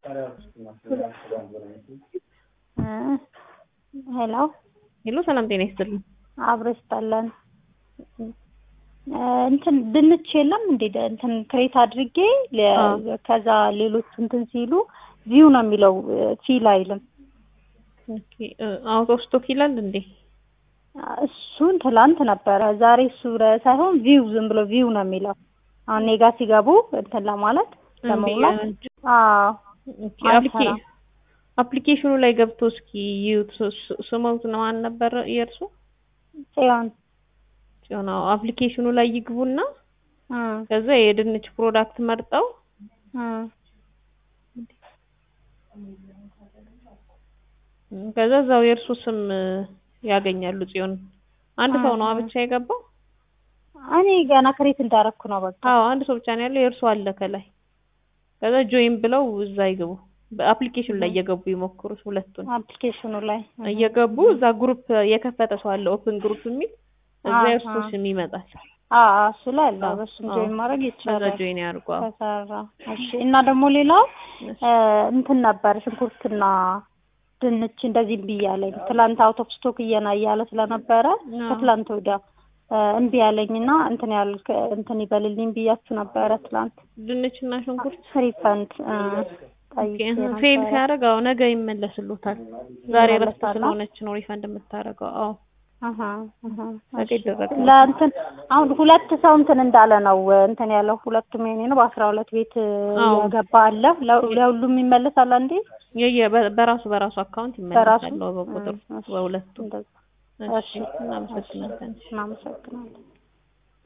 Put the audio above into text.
ሄሎ ሄሎ ሰላም ጤና ይስጥልኝ። አብሮ ይስጣለን። እንትን ድንች የለም እንዴ? እንትን ክሬት አድርጌ ለ- ከዛ ሌሎች እንትን ሲሉ ቪው ነው የሚለው ፊል አይልም። ኦኬ አውት ኦፍ ስቶክ ይላል እንዴ? እሱን ትላንት ነበረ። ዛሬ እሱ ሳይሆን ቪው ዝም ብሎ ቪው ነው የሚለው። አሁን እኔ ጋ ሲገቡ እንትን ለማለት ለመሙላት አዎ ኦኬ አፕሊኬ አፕሊኬሽኑ ላይ ገብቶ እስኪ ይዩት። ስ- ስሞት ነው ማን ነበር የእርሱ? ጽዮን ጽዮን። አዎ አፕሊኬሽኑ ላይ ይግቡና እ ከዛ የድንች ፕሮዳክት መርጠው እ ከዛ እዛው የእርሱ ስም ያገኛሉ። ጽዮን አንድ ሰው ነው ብቻ የገባው? እኔ ገና ክሬት እንዳረኩ ነው በቃ። አዎ አንድ ሰው ብቻ ነው ያለው። የእርሱ አለ ከላይ። ከዛ ጆይን ብለው እዛ ይግቡ። በአፕሊኬሽኑ ላይ እየገቡ ይሞክሩት ሁለቱን አፕሊኬሽኑ ላይ እየገቡ እዛ ግሩፕ የከፈተ ሰው አለ ኦፕን ግሩፕ የሚል እዛ የእርሱ ስም ይመጣል። አዎ እሱ ላይ አለ። አዎ፣ በሱም አዎ። ጆይን ማድረግ ከዛ ይቻላል። ጆይን ያድርጉ። አዎ። ተሰራ። እሺ። እና ደግሞ ሌላው እ እንትን ነበር ሽንኩርትና ድንች እንደዚህ እምቢ እያለኝ ትላንት አውት ኦፍ ስቶክ እየና እያለ ስለነበረ አዎ። ከትላንት ወዲያ እ እምቢ ያለኝና እንትን ያል እንትን ይበልልኝ ብያችሁ ነበረ ትላንት ድንች እና ሽንኩርት ሪፈንድ ጠይቄ ፌል ነበረ። ሲያደርግ አዎ ነገ ይመለስሉታል። ዛሬ እረፍት ይመለሳል? ስለሆነች ነው ሪፈንድ የምታደርገው። አዎ አሀ አሀ ነገ እሺ። ይደረጋል። ለእንትን አሁን ሁለት ሰው እንትን እንዳለ ነው እንትን ያለው ሁለቱም የኔ ነው። በአስራ ሁለት ቤት አዎ። ያገባ አለ። ለ- ለሁሉም ይመለሳል አንዴ የየ በ- በራሱ በራሱ አካውንት በራሱ ይመለሳል። አዎ፣ በቁጥር እ፣ እሺ፣ በሁለቱ እንደዛ። እሺ እሺ፣ እናመሰግናለን። እናመሰግናለን።